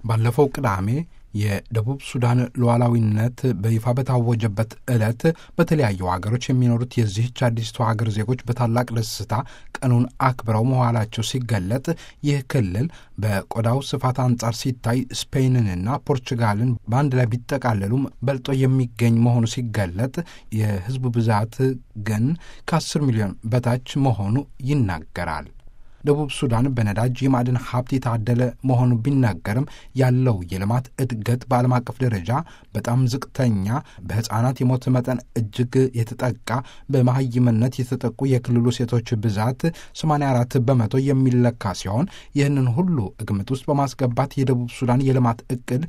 ባለፈው ቅዳሜ የደቡብ ሱዳን ሉዓላዊነት በይፋ በታወጀበት ዕለት በተለያዩ ሀገሮች የሚኖሩት የዚህች አዲስቱ ሀገር ዜጎች በታላቅ ደስታ ቀኑን አክብረው መዋላቸው ሲገለጥ ይህ ክልል በቆዳው ስፋት አንጻር ሲታይ ስፔንንና ፖርቹጋልን በአንድ ላይ ቢጠቃለሉም በልጦ የሚገኝ መሆኑ ሲገለጥ የሕዝቡ ብዛት ግን ከአስር ሚሊዮን በታች መሆኑ ይናገራል። ደቡብ ሱዳን በነዳጅ የማዕድን ሀብት የታደለ መሆኑ ቢናገርም ያለው የልማት እድገት በዓለም አቀፍ ደረጃ በጣም ዝቅተኛ፣ በሕፃናት የሞት መጠን እጅግ የተጠቃ፣ በመሐይምነት የተጠቁ የክልሉ ሴቶች ብዛት 84 በመቶ የሚለካ ሲሆን ይህንን ሁሉ ግምት ውስጥ በማስገባት የደቡብ ሱዳን የልማት እቅድ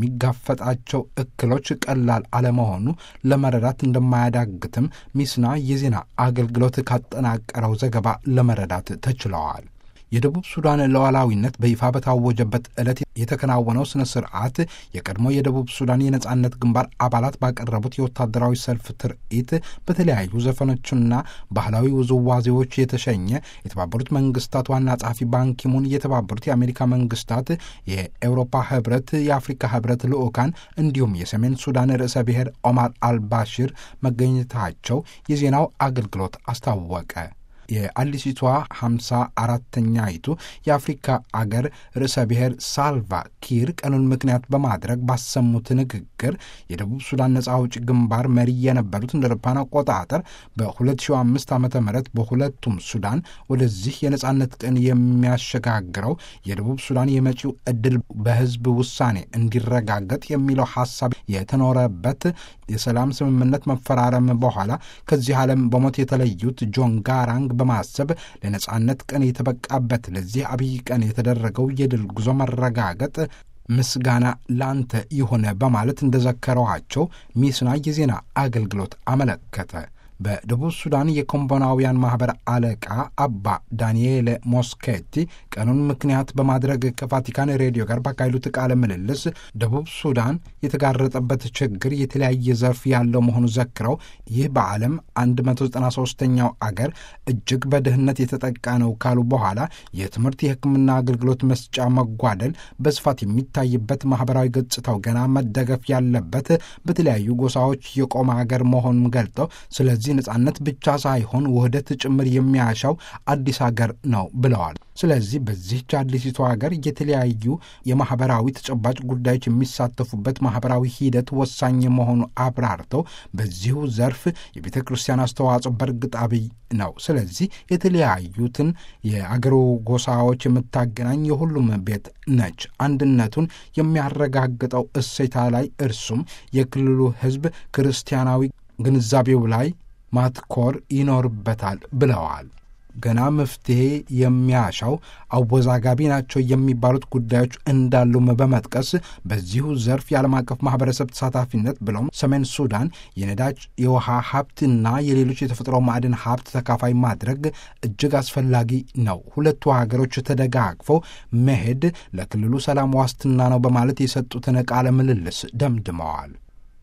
የሚጋፈጣቸው እክሎች ቀላል አለመሆኑ ለመረዳት እንደማያዳግትም ሚስና የዜና አገልግሎት ካጠናቀረው ዘገባ ለመረዳት ተችለዋል። የደቡብ ሱዳን ሉዓላዊነት በይፋ በታወጀበት ዕለት የተከናወነው ስነ ስርዓት የቀድሞ የደቡብ ሱዳን የነጻነት ግንባር አባላት ባቀረቡት የወታደራዊ ሰልፍ ትርኢት በተለያዩ ዘፈኖችና ባህላዊ ውዝዋዜዎች የተሸኘ የተባበሩት መንግስታት ዋና ጸሐፊ ባንኪሙን፣ የተባበሩት የአሜሪካ መንግስታት፣ የኤውሮፓ ህብረት፣ የአፍሪካ ህብረት ልዑካን እንዲሁም የሰሜን ሱዳን ርዕሰ ብሔር ኦማር አልባሽር መገኘታቸው የዜናው አገልግሎት አስታወቀ። የአዲሲቷ ሀምሳ አራተኛይቱ የአፍሪካ አገር ርዕሰ ብሔር ሳልቫ ኪር ቀኑን ምክንያት በማድረግ ባሰሙት ንግግር የደቡብ ሱዳን ነጻ አውጪ ግንባር መሪ የነበሩት እንደ አውሮፓውያን አቆጣጠር በ2005 ዓ ም በሁለቱም ሱዳን ወደዚህ የነጻነት ቀን የሚያሸጋግረው የደቡብ ሱዳን የመጪው ዕድል በህዝብ ውሳኔ እንዲረጋገጥ የሚለው ሀሳብ የተኖረበት የሰላም ስምምነት መፈራረም በኋላ ከዚህ ዓለም በሞት የተለዩት ጆን ጋራንግ በማሰብ ለነጻነት ቀን የተበቃበት ለዚህ አብይ ቀን የተደረገው የድል ጉዞ መረጋገጥ ምስጋና ላንተ ይሆነ በማለት እንደዘከረዋቸው ሚስና የዜና አገልግሎት አመለከተ። በደቡብ ሱዳን የኮምቦናውያን ማኅበር አለቃ አባ ዳንኤል ሞስኬቲ ቀኑን ምክንያት በማድረግ ከቫቲካን ሬዲዮ ጋር ባካሄዱት ቃለ ምልልስ ደቡብ ሱዳን የተጋረጠበት ችግር የተለያየ ዘርፍ ያለው መሆኑ ዘክረው ይህ በዓለም 193ኛው አገር እጅግ በድህነት የተጠቃ ነው ካሉ በኋላ የትምህርት፣ የሕክምና አገልግሎት መስጫ መጓደል በስፋት የሚታይበት ማኅበራዊ ገጽታው ገና መደገፍ ያለበት በተለያዩ ጎሳዎች የቆመ አገር መሆኑን ገልጠው ስለዚህ እዚህ ነጻነት ብቻ ሳይሆን ውህደት ጭምር የሚያሻው አዲስ ሀገር ነው ብለዋል። ስለዚህ በዚህች አዲሲቱ ሀገር የተለያዩ የማህበራዊ ተጨባጭ ጉዳዮች የሚሳተፉበት ማህበራዊ ሂደት ወሳኝ መሆኑ አብራርተው በዚሁ ዘርፍ የቤተ ክርስቲያን አስተዋጽኦ በእርግጥ አብይ ነው። ስለዚህ የተለያዩትን የአገሩ ጎሳዎች የምታገናኝ የሁሉም ቤት ነች። አንድነቱን የሚያረጋግጠው እሴታ ላይ እርሱም የክልሉ ሕዝብ ክርስቲያናዊ ግንዛቤው ላይ ማትኮር ይኖርበታል ብለዋል። ገና መፍትሄ የሚያሻው አወዛጋቢ ናቸው የሚባሉት ጉዳዮች እንዳሉም በመጥቀስ በዚሁ ዘርፍ የዓለም አቀፍ ማህበረሰብ ተሳታፊነት ብለውም ሰሜን ሱዳን የነዳጅ የውሃ ሀብትና የሌሎች የተፈጥሮ ማዕድን ሀብት ተካፋይ ማድረግ እጅግ አስፈላጊ ነው። ሁለቱ ሀገሮች ተደጋግፈው መሄድ ለክልሉ ሰላም ዋስትና ነው በማለት የሰጡትን ቃለ ምልልስ ደምድመዋል።